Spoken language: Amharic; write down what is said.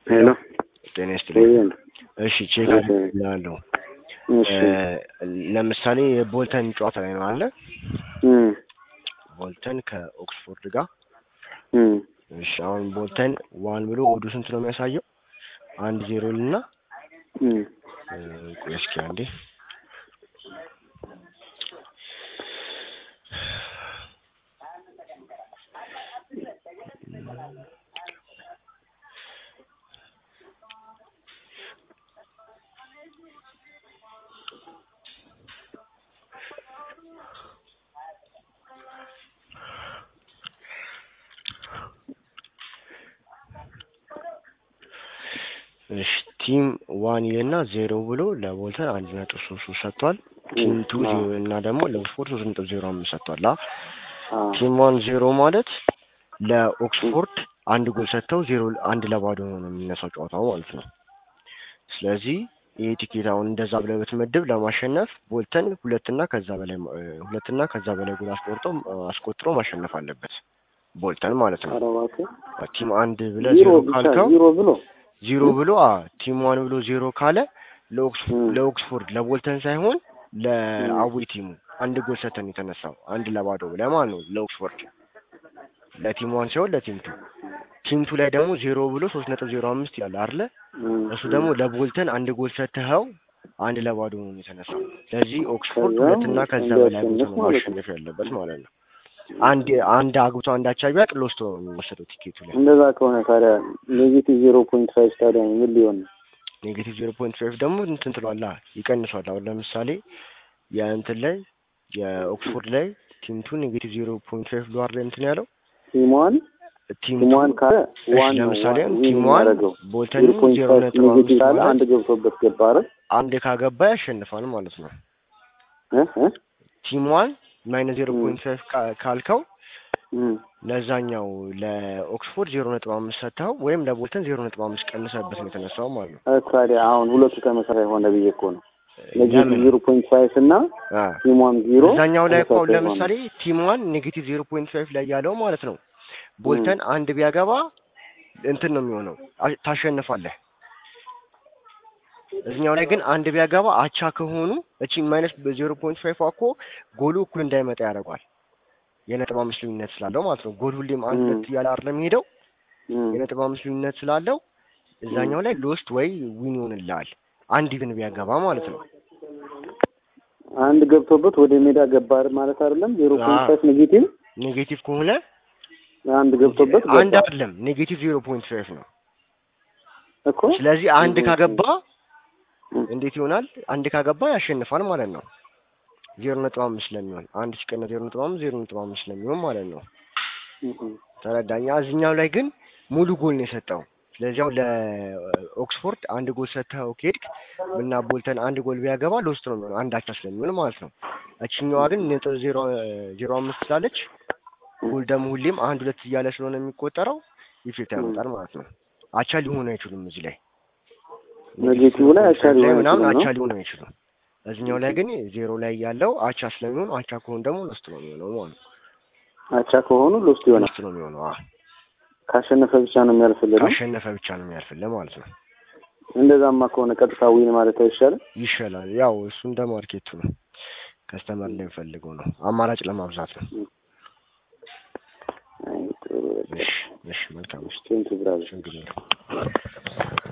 ሄሎ ጤና ይስጥልኝ። ይሄን እሺ ቼክ እሺ። አድርጌልሃለሁ። እሺ እ ለምሳሌ የቦልተን ጨዋታ ላይ ነው አለ እም ቦልተን ከኦክስፎርድ ጋር እም እሺ አሁን ቦልተን ዋን ብሎ ወዱ ስንት ነው የሚያሳየው? አንድ ዜሮ ልና እም እ ቆይ እስኪ አንዴ እሺ ቲም ዋን ይልና ዜሮ ብሎ ለቦልተን አንድ ነጥብ ሶስት ሶስት ሰጥቷል። ቲም ቱ አዎ። ዜሮ እና ደግሞ ለኦክስፎርድ ሶስት ነጥብ ዜሮ አምስት ሰጥቷል። አ አዎ ቲም ዋን ዜሮ ማለት ለኦክስፎርድ አንድ ጎል ሰጥተው ዜሮ አንድ ለባዶ ነው የሚነሳው ጨዋታው ማለት ነው። ስለዚህ ይሄ ቲኬት አሁን እንደዛ ብለህ ብትመድብ ለማሸነፍ ቦልተን ሁለትና ከዛ በላይ እ ሁለትና ከዛ በላይ ጎል አስቆርጦ አስቆጥሮ ማሸነፍ አለበት ቦልተን ማለት ነው። ኧረ እባክህ ቲም አንድ ብለህ ዜሮ ዜሮ ብቻ ካልከው ዜሮ ብሎ ዜሮ ብሎ አ ቲም ዋን ብሎ ዜሮ ካለ ለኦክስ እም ለኦክስፎርድ ለቦልተን ሳይሆን ለአዌ ቲሙ አንድ ጎል ሰተን የተነሳው አንድ ለባዶ ብለህ ማለት ነው ለኦክስፎርድ ለቲም ዋን ሳይሆን ለቲም ቱ ቲም ቱ ላይ ደግሞ ዜሮ ብሎ ሶስት ነጥብ ዜሮ አምስት ይላል አይደለ እም እሱ ደግሞ ለቦልተን አንድ ጎል ሰተኸው አንድ ለባዶ ነው የተነሳው ስለዚህ ኦክስፎርድ ከዛ ሁለትና ከዛ በላይ አግብቶ እንዲያሸንፍ ነው ማለት ነው። ማሸነፍ ያለበት ማለት ነው አንድ አንድ አግብቶ አንድ አቻ ቢያቅ ሎስቶ ነው የሚወሰደው ቲኬቱ ላይ እንደዛ ከሆነ ታዲያ ኔጌቲቭ ዜሮ ፖይንት ፋይቭ ታዲያ ምን ሊሆን ነው? ኔጌቲቭ ዜሮ ፖይንት ፋይቭ ደግሞ እንትን ትሏላ ይቀንሷል። አሁን ለምሳሌ የእንትን ላይ የኦክስፎርድ ላይ ቲም ቱ ኔጌቲቭ ዜሮ ፖይንት ፋይቭ ብሎ አይደል እንትን ያለው ቲሟን ቲም ቲሟን ቱ ካለ እሺ ዋን ነው ለምሳሌ ዊን ቲም ዋን የሚያደርገው ቦልተን ዜሮ ፖይንት ዜሮ ፋይቭ ነጥብ ኔጌቲቭ አምስት ካለ ማለት አንድ ገብቶበት ገባ አይደል? አንድ ካገባ ያሸንፋል ማለት ነው። እ እ ቲም ዋን ማይነስ ዜሮ እም ፖይንት ፋይቭ ካልከው እም ለዛኛው ለኦክስፎርድ ዜሮ ነጥብ አምስት ሰጥተኸው ወይም ለቦልተን ዜሮ ነጥብ አምስት ቀንሰበት ነው የተነሳው ማለት ነው። እ ታዲያ አሁን ሁለቱ ተመሳሳይ ሆነ ብዬ እኮ ነው። ኔጌቲቭ ለምን ዜሮ ፖይንት ፋይቭ እና አ ቲሟን ዜሮ እዛኛው ላይ እኮ አሁን ተመሳሳይ ሆነ። ለምሳሌ ቲም ዋን ኔጌቲቭ ዜሮ ፖይንት ፋይቭ ላይ ያለው ማለት ነው እም ቦልተን አንድ ቢያገባ እንትን ነው የሚሆነው አ- ታሸንፋለህ። እዚኛው ላይ ግን አንድ ቢያገባ አቻ ከሆኑ እቺ ማይነስ በዜሮ ፖይንት ፋይቭ እኮ ጎሉ እኩል እንዳይመጣ ያደርገዋል። የነጥብ አምስት ልዩነት ስላለው ማለት ነው። ጎል ሁሌም አንድ እም ሁለት እያለ አይደለም የሚሄደው እም የነጥብ አምስት ልዩነት ስላለው እም እዛኛው ላይ ሎስት ወይ ዊን ይሆንልሃል አንድ ግን ቢያገባ ማለት ነው። አንድ ገብቶበት ወደ ሜዳ ገባር ማለት አይደለም። ዜሮ ፖይንት አዎ ፋይቭ ኔጌቲቭ ኔጌቲቭ ከሆነ አንድ ገብቶበት አንድ ገባ አይደለም ኔጌቲቭ ዜሮ ፖይንት ፋይቭ ነው። እኮ ስለዚህ አንድ እም ካገባ እም እንዴት ይሆናል? አንድ ካገባ ያሸንፋል ማለት ነው። ዜሮ ነጥብ አምስት ስለሚሆን አንድ ሲቀነስ ዜሮ ነጥብ አምስት ዜሮ ነጥብ አምስት ስለሚሆን ማለት ነው። እም ተረዳኛ። እዚህኛው ላይ ግን ሙሉ ጎል ነው የሰጠው። ስለዚህ አሁን ለኦክስፎርድ አንድ ጎል ሰጥተኸው ከሄድክ እና ቦልተን አንድ ጎል ቢያገባ ሎስት ነው የሚሆነው አንድ አቻ ስለሚሆን ማለት ነው። እችኛዋ ግን ነጥብ ዜሮ ዜሮ አምስት ስላለች ጎል ደግሞ ሁሌም አንድ ሁለት እያለ ስለሆነ የሚቆጠረው ኢፌክት እም ያመጣል ማለት ነው። አቻ ሊሆኑ አይችሉም እዚህ ላይ ኔጌቲቭ ኔጌቲቭ ዜሮ ላይ ፖይንት አቻ ፋይቭ ላይ ሊሆን ምናምን አይችልም አቻ ነው። ሊሆኑ አይችሉም። እዚህኛው ላይ ግን ዜሮ ላይ ያለው አቻ ስለሚሆን አቻ ከሆኑ ደግሞ ሎስት ነው የሚሆነው ማለት ነው። አቻ ከሆኑ ሎስት ይሆናል። ሎስት ነው የሚሆነው። አዎ ካሸነፈ ብቻ ነው የሚያልፍልህ ነው። ካሸነፈ ብቻ ነው የሚያልፍልህ ማለት ነው። እንደዛማ ከሆነ ቀጥታ ዊን ማለት አይሻልም? ይሻላል። ያው እሱ እንደ ማርኬቱ ነው። ከስተመር እንደሚፈልገው ነው። አማራጭ ለማብዛት ነው። አይ ጥሩ በቃ እሺ፣ እሺ፣ መልካም። እሺ፣ ቴንኪው ብራዘር። ችግር የለውም።